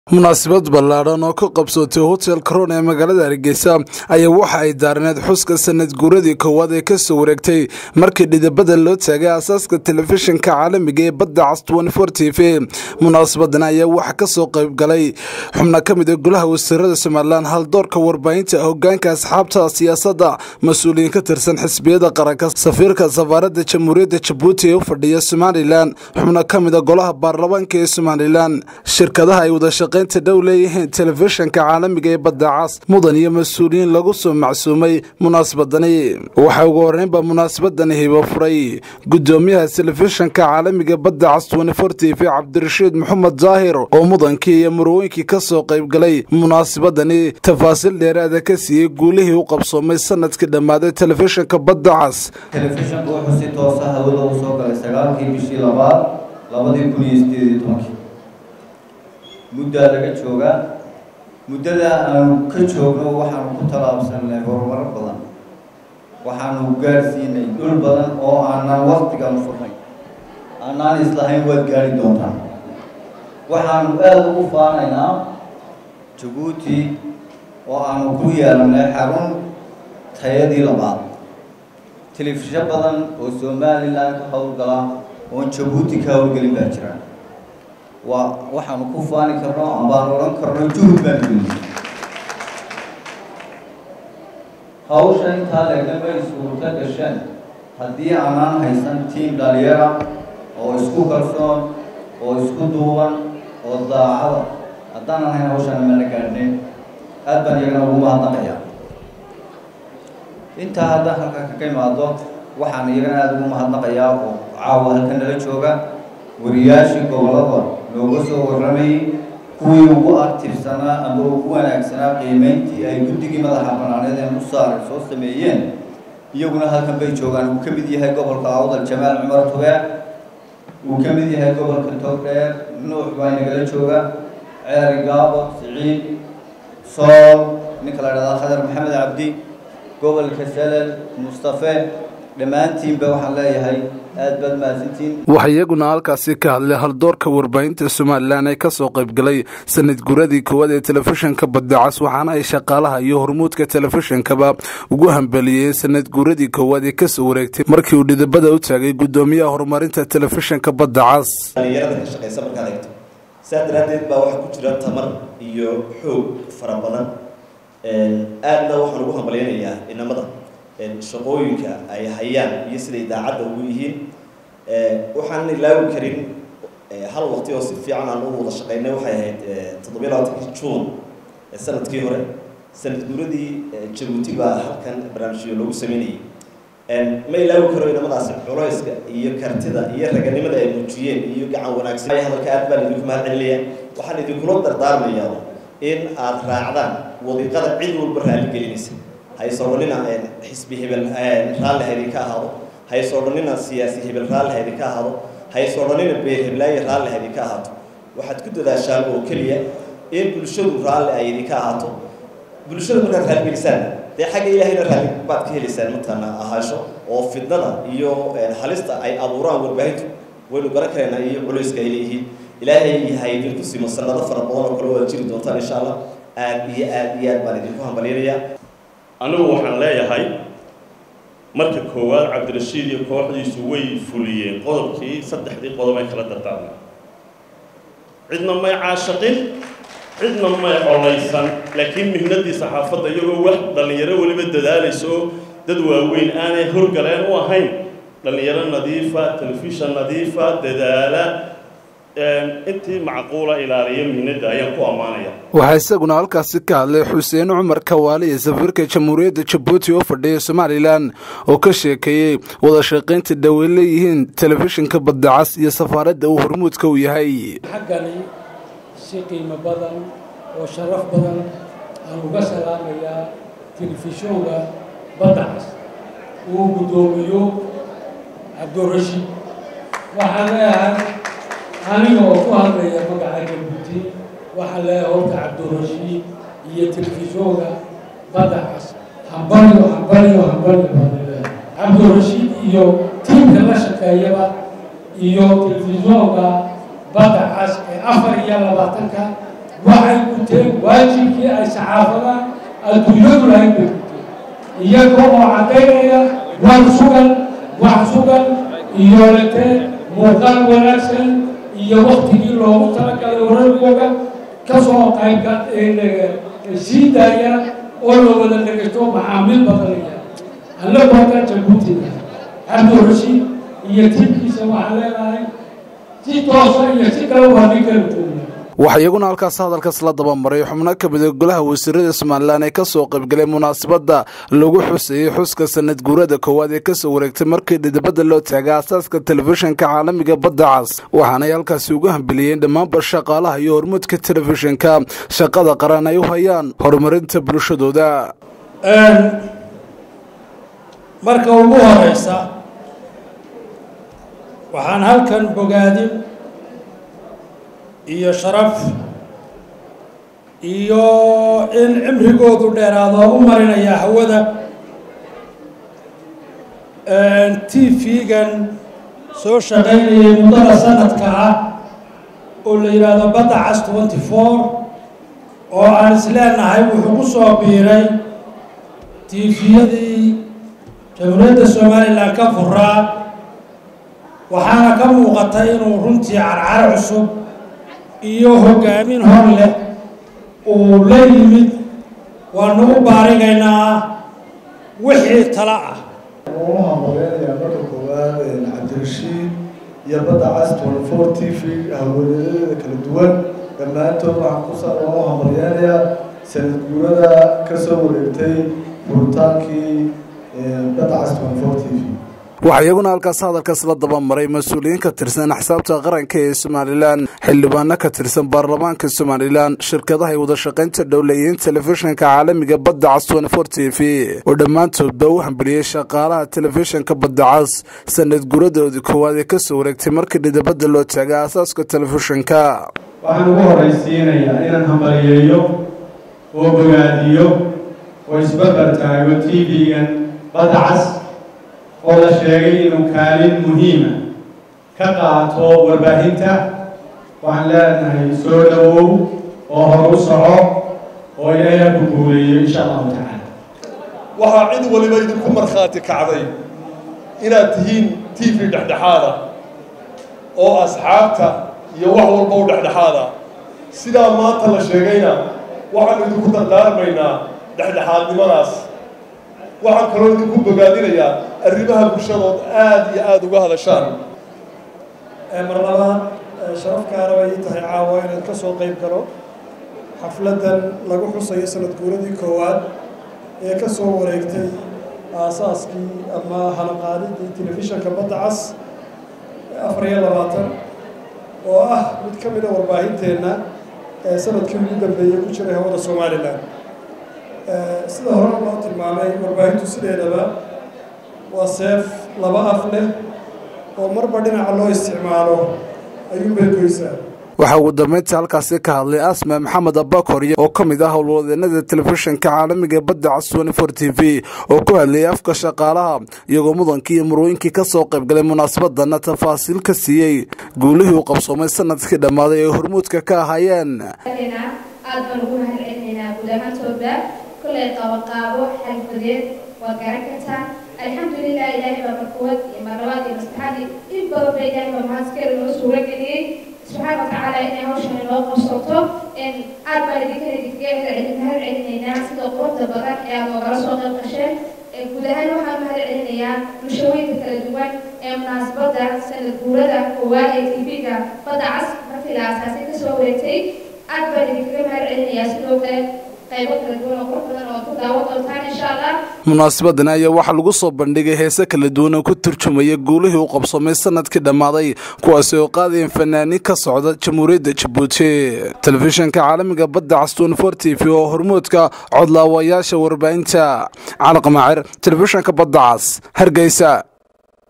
munaasabad ballaadhan oo ka qabsootay hotel karoon ee magaalada hargeysa ayaa waxa ay daarneed xuska sanad guuradii koowaad ee kasoo wareegtay markii dhidibada loo taagay aasaaska telefishinka caalamiga ee badda cas t v munaasabadan ayaa waxa kasoo qaybgalay xubno ka mid a golaha wasiirada somalilan haldoorka warbaahinta hogaanka asxaabta siyaasadda mas-uuliyiin ka tirsan xisbiyada qaranka safiirka safaarada jamhuuriyadda jabuuti ee u fadhiya somalilan xubno ka mid a golaha baarlamaanka ee somalilan shirkadaha ay wada shaqaynta dhow leeyihiin telefishinka caalamiga ee badda cas mudan iyo mas-uuliyiin lagu soo macsuumay munaasabadani waxaa ugu horeynba munaasabadani hibo furay gudoomiyaha telefishinka caalamiga badda cas t v cabdirashiid maxamed daahir oo mudankii iyo murwooyinkii ka soo qaybgalay munaasabadani tafaasiil dheeraada ka siiyey guulihii u qabsoomay sanadkii dhammaaday telefishinka badda cas telefishinku wuxuu si toosa hawada u soo galay sagaalkii bishii labaad labadii kun iyo sideed iyo tobankii muddaa laga joogaa muddada aanu ka joogno waxaanu ku tallaabsanay horumaro badan waxaanu gaadhsiinay dhul badan oo aanaan waktigaanu furnay aanaan islahayn waad gaari doontaan waxaanu aada ugu faanaynaa jabuuti oo aanu ku yeelanay xarun tayadii labaad telefisho badan oo somalilan ka howlgala oon jabuuti ka howlgelin baa jira waa waxaanu ku faani karno ambaan odhan karno juhud baanu geliyay hawsha intaa legnamay suurto gasheen haddii aanaan haysan tiam dhalinyara oo isku kalsoon oo isku duuban oo daacada haddaanan hayn hawshaan mana gaadhnin aad baan iyagana ugu mahadnaqaya intaa haddaan halka kaga imaado waxaan iyagana aada ugu mahadnaqayaa oo caawa halka nala jooga wariyaashii gobolada looga soo warramayay kuwii ugu aktifsanaa ama ugu wanaagsanaa qiimeyntii ay guddigii madaxa banaaneed ee musaare soo sameeyeen iyaguna halkan bay joogaan uu ka mid yahay gobolka awdal jamaal cumar tube uu ka mid yahay gobolka togdheer nuux baa inagala jooga ceeri gaabo siciid sool ninka la dhahdaa khadar maxamed cabdi gobolka salal mustafe dhammaantiinba waxaan leeyahay aad baad mahadsantiin waxaa iyaguna halkaasi ka hadlay haldoorka warbaahinta somalilan ee kasoo qaybgalay sanad guradii koowaad ee telefishinka badda cas waxaana ay shaqaalaha iyo hormuudka telefishinkaba ugu hambeliyey sanad guradii koowaad ee kasoo wareegtay markii uu dhidibada u taagay gudoomiyaha horumarinta telefishinka badda cas dhalinyarada ka shaqeysa markaad eegto saa daraaddeed baa waxaa ku jira tamar iyo xoog fara badan aadna waxaan ugu hambalyanayaa inamada shaqooyinka ay hayaan iyo siday daacadda ugu yihiin waxaan ilaawi karin hal waqti oo si fiican aan u wada shaqeynay waxay ahayd toddobiya labaatankii juun sanadkii hore sanad guuradii jabuuti baa halkan barnaamijyo loogu sameynayay ma ilaawi karo inamadaasi culayska iyo kartida iyo raganimada ay muujiyeen iyo gacan wanaagsan hadalka aad baan idinku mahad celinaya waxaan idinkula dardaarmayaa in aad raacdaan wadiiqada cid walba raali gelinaysa hayse odhanina xisbi hebel raalli ha idinka ahaado hayse odhanina siyaasi hebel raalli ha idinka ahaado hayse odhanina beer heblaaye raalli ha idinka ahaato waxaad ku dadaashaan oo keliya in bulshadu raalli ay idinka ahaato bulshada markaad raaligelisaan dee xagga ilaahayna raalli baad ka helaysaan matana ahaasho oo fidnada iyo halista ay abuuraan warbaahintu waynu garan karaynaa iyo culayska ay leeyihiin ilaahay ha idinku simo sanado fara badan oo kale oo aad jiri doontaan insha allah aad iyo aad iyo aad baan idinku hambalyanayaa anigu waxaan leeyahay marka koowaad cabdirashiid iyo kooxdiisu way fuliyeen qodobkii saddexdii qodob ay kala dardaarmeen cidna may caashaqin cidna may colaysan laakiin mihnadii saxaafadda iyagoo wax dhallinyaro weliba dadaalaysa oo dad waaweyn aanay horgaleen u ahayn dhallinyaro nadiifa telefishan nadiifa dadaala intii macquula ilaaliya mihnada ayaan ku ammaanaya waxaa isaguna halkaasi ka hadlay xuseen cumar kawaali ee safiirka jamhuuriyadda jabuuti oo fadhiya somalilan oo ka sheekeeyey wada shaqaynta dhowey leeyihiin telefishinka badda cas iyo safaaradda uu hormuudka u yahay xaggani si qiimo badan oo sharaf badan aan uga salaamayaa telefishoonka badda cas uu guddoomiyo cabdirashiid waxaan leeyahay aniga oo ku hadlaya magaca jabuuti waxaan leeyahay horta cabdirashiid iyo telefishoonka badda cas hambalyo hambalyo hambalyo baan leeyahay cabdirashiid iyo tiimka la shaqeeyaba iyo telefishoonka badda cas ee afar iyo labaatanka waxay guteen waajibkii ay saxaafada adduunyadu lahayd bay guteen iyaga oo caddaynaya war sugan wax sugan iyo lete muuqaal wanaagsan iyo waktigii loogu talagalay wararkooga kasoo qaybka sii daaya oo la wada dhegaysto macaamiil badanaya annagu halkaa jabuutina cabdirashiid iyo tiibkiisa waxaan leenahay si toosa iyo si kale waa nin kala joognaa waxaa iyaguna halkaas hadalkas la dabamaray xubno ka mid a golaha wasiirada somalilan ee kasoo qaybgalay munaasabadda lagu xusayey xuska sanad guurada koowaad ee kasoo wareegtay markii dhidibada loo taagay aasaaska telefishinka caalamiga badda cas waxaanay halkaasi ugu hambiliyeen dhammaanba shaqaalaha iyo hormuudka telefishinka shaqada qaran ay u hayaan horumarinta bulshadooda marka ugu horeysa waxaan halkan bogaadin iyo sharaf iyo in cimrigoodu dheeraado u marinaya hawada t v-gan soo shaqaynayay muddada sanadka ah oo la yidhaahdo badda cas twenty four oo aan isleenahay wuxuu ku soo biiray tifiyadii jamhuuriyadda somalilan ka furaa waxaana ka muuqata inuu runtii carcar cusub iyo hoggaamin hor leh uu la yimid waanu u baarigaynaa wixii tala ah u hambaleynayaa marka koowaad cabdirashiid iyo badda cas twenty four t v haweenadeeda kala duwan dhammaantood waxaan kusaa u hambalyeynayaa sanad guurada ka soo wareegtay furitaankii badda cas twenty four t v waxaa iyaguna halkaas hadalkaas la dabamaray mas-uuliyiin ka tirsan axsaabta qaranka ee somalilan xildhibaano ka tirsan baarlamaanka somalilan shirkadaha ay wada shaqaynta dhowleeyeen telefishinka caalamiga badda cas twenty t v oo dhammaantoodba u hambaliyey shaqaalaha telefishinka badda cas sanad guradoodii koowaad ee kasoo wareegtay markii dhidabada loo taagay aasaaska telefishinka waxaan ugu horraysiinayaa inaan hambaliyeeyo oo bogaadiyo oo isbarbar taago t v-gan badda cas oo la sheegay inuu kaalin muhiima ka qaato warbaahinta waxaan leenahay soo dhowow oo hor u soco oo ilaahay ku guuleeyo insha allahu tacaala waxaa cid waliba idinku markhaati kacday inaad tihiin t v dhexdhexaada oo asxaabta iyo wax walba u dhexdhexaada sidaa maanta la sheegayna waxaanu idinku dardaarmaynaa dhexdhexaadnimadaas waxaan kaloo idinku bogaadinayaa arrimaha bulshadood aada iyo aada uga hadashaan mar labaad sharaf gaara bay ii tahay caawa inaan ka soo qayb galo xafladdan lagu xusayo sanad guuradii koowaad ee ka soo wareegtay aasaaskii ama halaqaadidii telefishanka badda cas afar iyo labaatan oo ah mid ka mid a warbaahinteenna ee sanadkii ugu dambeeyey ku jiray hawada somalilan sida hore loo tilmaamay warbaahintu sideedaba waa seef laba af leh oo marba dhinaca loo isticmaalo ayuunbay goysaa waxaa ugu dambeyntii halkaasi ka hadlay asma maxamed abakor oo ka mid ah howlwadeenada telefishinka caalamiga ee badda cas twenty four t v oo ku hadlayay afka shaqaalaha iyagoo mudankii iyo murooyinkii kasoo qaybgalay munaasabadana tafaasiil ka siiyey guulihii uu qabsoomay sanadkii dhammaaday ee hormuudka ka ahaayeen aad baan ugu mahad celinaynaa guud ahaantooda kollay qaboqaabo xalfadeed waa garan kartaan alxamdulilah ilaahay baa markuwad iyo marlabaad iyo mastaxaadii in badan ba ilaahay baa mahadskale noo suura geliyey subxaana watacaala inay hawshan inoo qabsato aad baan idinkan idinkaga mahad celinaynaa sida quruxda badan ee aad oogala soo qayb qasheen guud ahaan waxaan mahad celinayaa bulshooyinka kala duwan ee munaasabadda sanad guurada koowaad ee tv-ga badda cas markii la aasaasay kasoo wareegtay aad baan idinkaga mahad celinayaa sidoo kale qaybo kala duwan oo qurux badan oo ku daawan doontaan insha allah munaasabadan ayaa waxaa lagu soo bandhigay heese kala duwan oo ku turjumaya guulihii uu qabsoomay sanadkii dhammaaday kuwaasi oo qaadayeen fanaaniin ka socda jamhuuriyadda jabuuti telefishinka caalamiga badda cas twenty four t v oo hormuudka codlaawayaasha warbaahinta calaq maacir telefishinka badda cas hargeysa